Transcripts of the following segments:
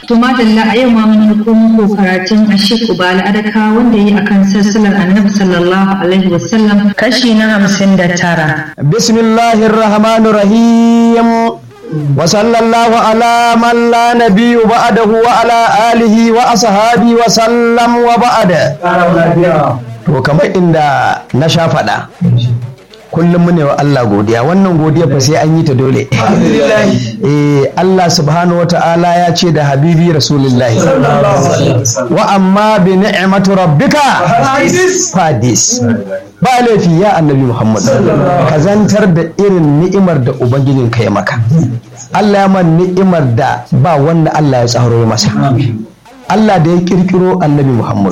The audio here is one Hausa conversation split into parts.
To madalla a yau ma mun ko muku karatun Ashik Ubala Adaka wanda yi akan sassalar Annabi sallallahu alaihi wasallam kashi na hamsin da tara. Bismillahir Rahmanir Rahim. Wa sallallahu ala man la nabiyyu ba'dahu wa ala alihi wa ashabi wa sallam wa ba'da. To kamar inda na sha faɗa. kullum mu ne wa Allah godiya wannan godiya fa sai an yi ta dole eh Allah subhanahu wata'ala ya ce da habibi rasulullahi wa amma bi ni'mati rabbika fadis ba laifi ya annabi Muhammad ka zantar da irin ni'imar da ubangijin ka ya maka Allah ya man ni'imar da ba wanda Allah ya tsaro masa Allah da ya kirkiro annabi Muhammad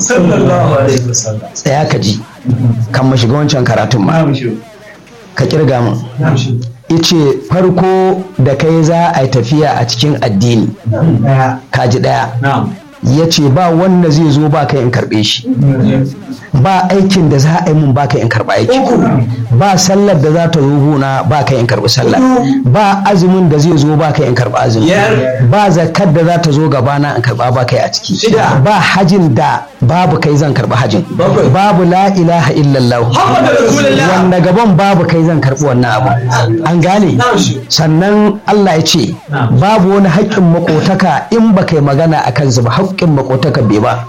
tsaya ka ji kan mashiga wancan karatun ma ka kirga min ice farko da kai za a yi tafiya a cikin addini kaji daya ya ce ba wanda zai zo ba kai in karbe shi ba aikin da za a yi mun ba kai in karba aiki ba sallar da za ta zo gona ba kai in karbi sallar ba azumin da zai zo ba kai in karba azumi ba zakar da za ta zo gabana in karba ba kai a ciki ba hajin da babu kai zan karbi hajin babu la ilaha illallah wanda gaban babu kai zan karbi wannan abu an gane sannan Allah ya ce babu wani haƙƙin makotaka in ba kai magana a kansu ba haƙƙin makotaka bai ba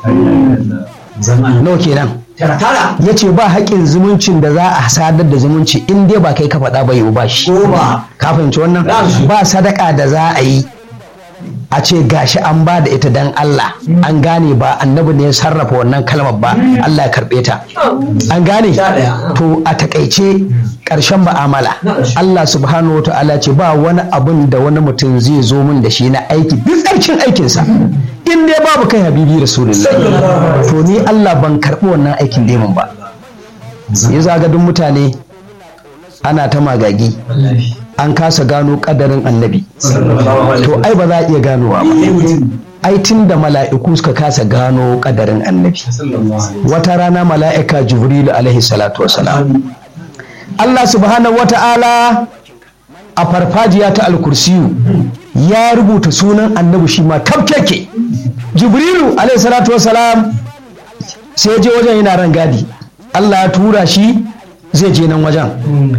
nawa kenan ya ce ba haƙƙin zumuncin da za a sadar da zumunci in dai ba kai ka faɗa ba yiwu ba shi ka fahimci wannan ba sadaka da za a yi a ce gashi an ba da ita dan Allah an gane ba annabi ne ya sarrafa wannan kalmar ba Allah ya karɓe ta an gane to a takaice ƙarshen ma'amala Allah subhanahu wa ta'ala ce ba wani abun da wani mutum zai zo min da shi na aiki duk tsarkin aikinsa in dai babu kai habibi rasulullahi to ni Allah ban karɓi wannan aikin demin ba ya zaga duk mutane ana ta magagi an kasa gano kadarin annabi to ai ba za a iya ganowa ba ai tun da mala'iku suka kasa gano kadarin annabi wata rana mala'ika jibrilu alaihi salatu wasalam Allah subhanahu wata'ala a farfajiya ta alkursiyu ya rubuta sunan annabi shi ma tafkeke jibrilu alaihi salatu wasalam sai je wajen yana ran gadi Allah ya tura shi zai je nan wajen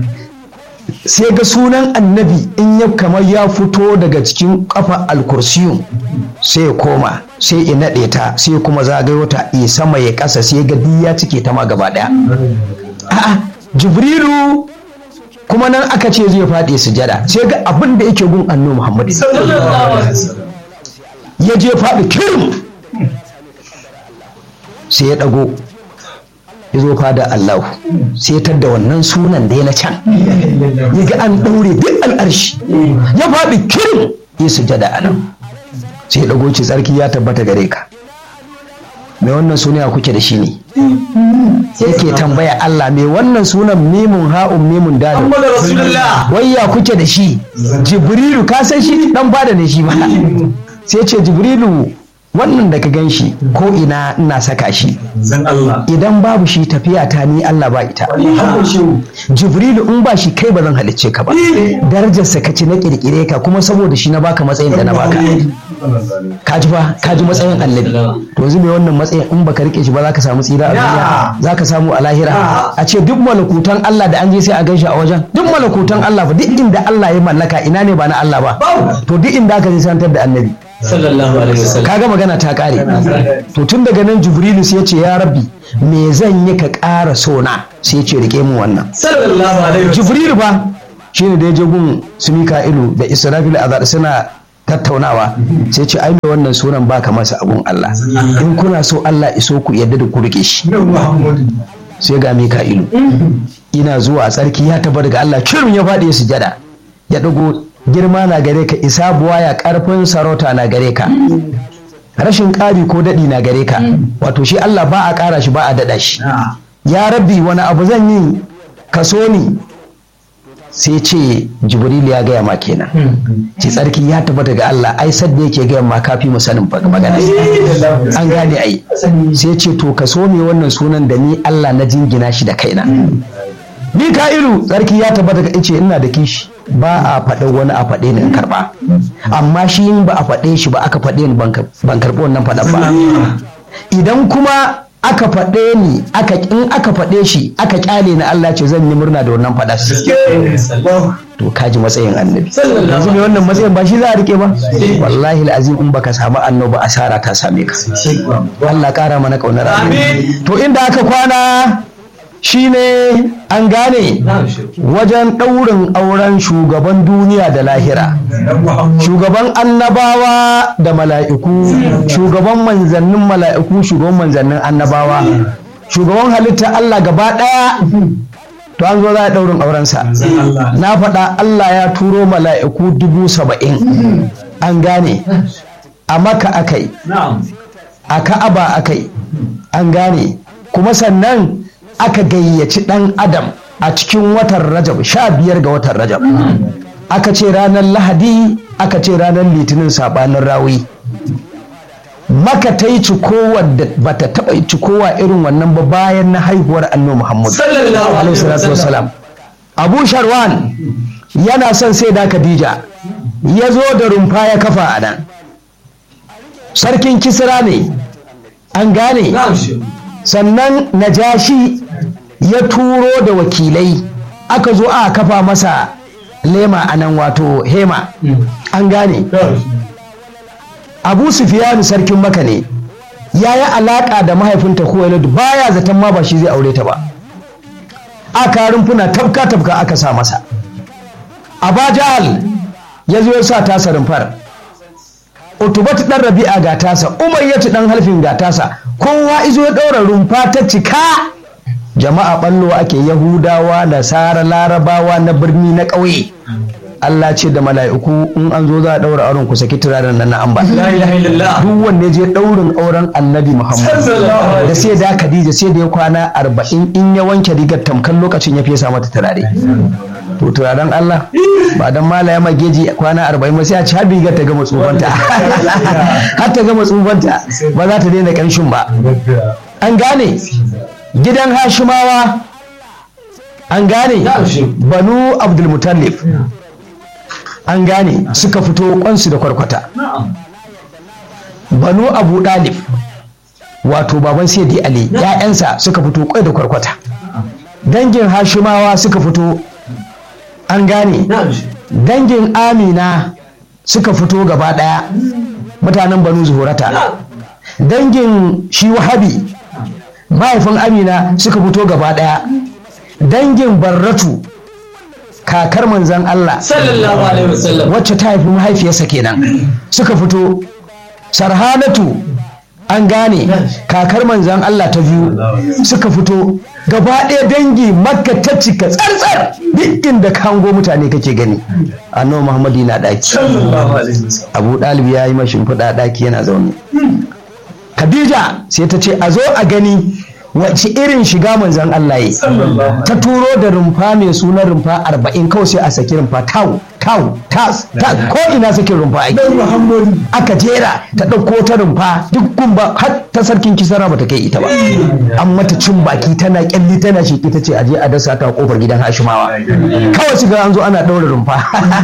sai ga sunan annabi in ya kamar ya fito daga cikin kafa alkursiyun sai ya koma sai ya naɗe ta sai kuma zagayo ta ya sama ya ƙasa sai ga ya cike ta ma gaba ɗaya a'a jibrilu kuma nan aka ce zai faɗi sujada sai ga abin da yake gun annu muhammadu ya je faɗi kirim sai ya ɗago ya zo fada Allah sai ta da wannan sunan da ya na can ya ga an ɗaure duk al'arshi ya faɗi kirin ya sujada a nan sai ɗago ce tsarki ya tabbata gare ka mai wannan suna kuke da shi ne yake tambaya Allah mai wannan sunan mimun ha'un mimun dalil wayya kuke da shi jibrilu ka san shi dan bada ne shi ba sai ce jibrilu wannan da ka gan shi ko ina ina saka shi idan babu shi tafiya ta ni Allah ba ita jibrilu in ba shi kai ba zan halicce ka ba darajarsa ka ci na kirkire ka kuma saboda shi na baka matsayin da na baka ka ji ba ka ji matsayin annabi to yanzu mai wannan matsayin in baka rike shi ba za ka samu tsira a duniya za ka samu a lahira a ce duk malakutan Allah da an je sai a gan shi a wajen duk malakutan Allah ba duk inda Allah ya mallaka ina ne ba na Allah ba to duk inda aka je santar da annabi sallallahu alaihi wasallam kaga magana ta kare to tun daga nan jibrilu sai ya ce ya rabbi me zan yi ka ƙara sona sai ya ce rike mu wannan sallallahu alaihi wasallam jibrilu ba shine da ya je gun su mika'ilu da israfil azar suna tattaunawa sai ce ai mai wannan sunan baka masa abun Allah in kuna so Allah iso ku yadda da ku rike shi sai ga mika'ilu ina zuwa tsarki ya taba daga Allah kirin ya faɗi ya sujada ya dago girma na gare ka isa buwaya karfin sarauta na gare ka rashin ƙari ko daɗi na gare ka wato shi Allah ba a ƙara shi ba a daɗa shi ya rabbi wani abu zan yi kaso ni sai ce jibril ya gaya ma kenan ce tsarki ya tabbata ga Allah ai sadda yake gaya ma kafi mu sanin magana an gane ai sai ce to ka so me wannan sunan da ni Allah na jingina shi da kaina mika'ilu tsarki ya tabbata ka ce ina da kishi ba a faɗa wani a faɗe ni in karɓa amma shi in ba a faɗe shi ba aka faɗe ni ban karɓi wannan faɗan ba idan kuma aka faɗe ni aka in aka faɗe shi aka kyale ni Allah ce zan yi murna da wannan faɗa to kaji matsayin annabi yanzu mai wannan matsayin ba shi za a rike ba wallahi al'azim in baka samu annabi asara ta same ka Allah kara mana kaunar amin to inda aka kwana shine an gane wajen ɗaurin auren shugaban duniya da lahira shugaban annabawa da mala'iku shugaban manzannin mala'iku shugaban manzannin annabawa shugaban halitta Allah gaba ɗaya to an zo za a ɗaurin aurensa na faɗa Allah ya turo mala'iku dubu saba'in an gane a maka akai a ka'aba akai an gane kuma sannan aka gayyaci ɗan adam a cikin watan rajab sha biyar ga watan rajab aka ce ranar lahadi aka ce ranar litinin saɓanin rawi maka ta yi cikowar da ba ta taɓa cikowa irin wannan ba bayan na haihuwar annabi muhammad sallallahu abu sharwan yana son sai da khadija ya zo da rumfa ya kafa a nan sarkin kisra ne an gane sannan najashi ya turo da wakilai aka zo a kafa masa lema a nan wato hema an gane abu sufiyanu sarkin maka ne ya yi alaƙa da mahaifinta kuwailud baya zaton ma ba shi zai aure ta ba aka rumfuna tafka tafka aka sa masa abajal ya zo ya sa tasa rumfar utubatu dan rabi'a ga tasa umayyatu dan halfin ga tasa kowa izo ya ɗaura rumfa ta cika jama'a ɓallo ake yahudawa nasara larabawa na birni na ƙauye Allah ce da mala'iku in an zo za a ɗaura auren ku saki turaren nan na amba duk wanda je ɗaurin auren annabi Muhammad da sai da Khadija sai da ya kwana arba'in in ya wanke rigar tamkan lokacin ya fesa mata turare to turaren Allah ba dan mala ya mageji kwana arba'in ba sai a ci har rigar ta gama tsufanta har ta gama tsufanta ba za ta daina ƙarshen ba an gane gidan Hashimawa an gane banu Abdulmutallif an gane suka fito kwansu da kwarkwata banu abu dalib wato baban sayyidi ali ya'yansa suka fito kwai da kwarkwata dangin hashimawa suka fito an gane dangin amina suka fito gaba daya mutanen banu zuhurata dangin shi wahabi mahaifin amina suka fito gaba daya dangin barratu kakar manzan Allah sallallahu alaihi wasallam wacce ta haifi mahaifiyarsa kenan suka fito sarhanatu an gane kakar manzan Allah ta biyu suka fito gaba ɗaya dangi makka ta cika tsartsar duk inda ka hango mutane kake gani annabi muhammadu na ɗaki abu ɗalibi ya yi mashin fuda ɗaki yana zaune khadija sai ta ce a zo a gani wace irin shiga manzan Allah yi ta turo da rumfa mai sunan rumfa arba'in kawai sai a saki rumfa tau tau tas tas ko ina sakin rumfa ake aka jera ta ɗauko ta rumfa duk gumba har ta sarkin kisara bata kai ita ba an mata cin baki tana kyalli tana shi ta ce aje a dasa ta kofar gidan hashimawa kawai su ga an zo ana ɗaura rumfa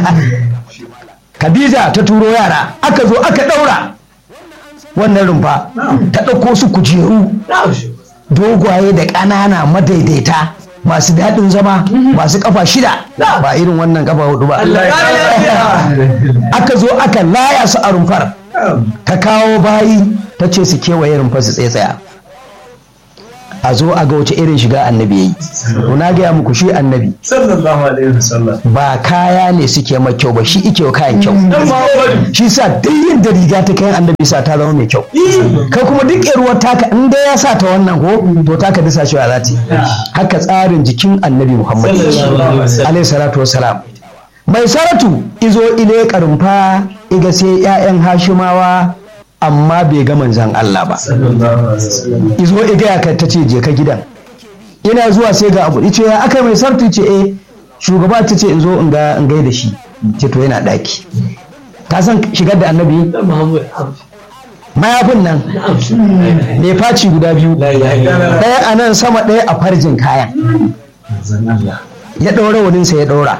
Khadija ta turo yara aka zo aka ɗaura wannan rumfa ta ɗauko su kujeru dogwaye da ƙanana madaidaita masu daɗin zama masu ƙafa shida ba irin wannan ƙafa hudu ba aka zo aka laya su a rumfar ta kawo bayi ta ce su kewaye rumfar su tsaya a zo a ga wace irin shiga annabi yayi na gaya muku shi annabi sallallahu alaihi wasallam ba kaya ne suke mai kyau ba shi ike wa kayan kyau shi sa duk yadda riga ta kayan annabi sa ta zama mai kyau kai kuma duk ruwar taka in dai ya sa ta wannan ko to taka disa shi za ta haka tsarin jikin annabi muhammad alaihi salatu wassalam mai saratu izo ile karumfa iga sai 'ya'yan hashimawa amma bai ga manzan Allah ba izo iga ya ta ce je ka gidan ina zuwa sai ga abu ice ya aka mai sartu ce eh shugaba ta ce in zo in ga in gaida shi ce to yana daki ka san shigar da annabi mayafin nan mai faci guda biyu ɗaya a nan sama ɗaya a farjin kayan ya ɗaura waninsa ya ɗaura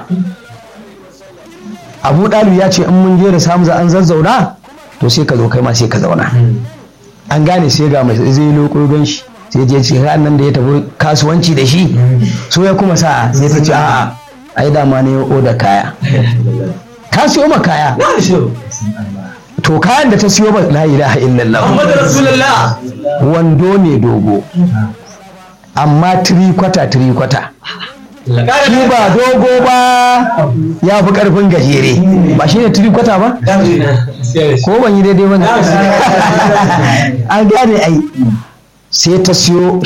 abu ɗalu ya ce in mun je da samu an zazzauna to sai ka zo kai ma sai ka zauna an gane sai ga mai zai loko don shi sai je ce ran nan da ya tafi kasuwanci da shi so ya kuma sa sai ta ce a'a ai dama ne oda kaya ka siyo ma kaya to kayan da ta siyo ba la ilaha illallah Muhammadu Rasulullah. wando ne dogo amma tiri kwata tiri kwata shi ba dogo ba ya fi karfin gajere ba shi ne tiri kwata ba ko ban yi daidai ba ne an gane ai sai ta siyo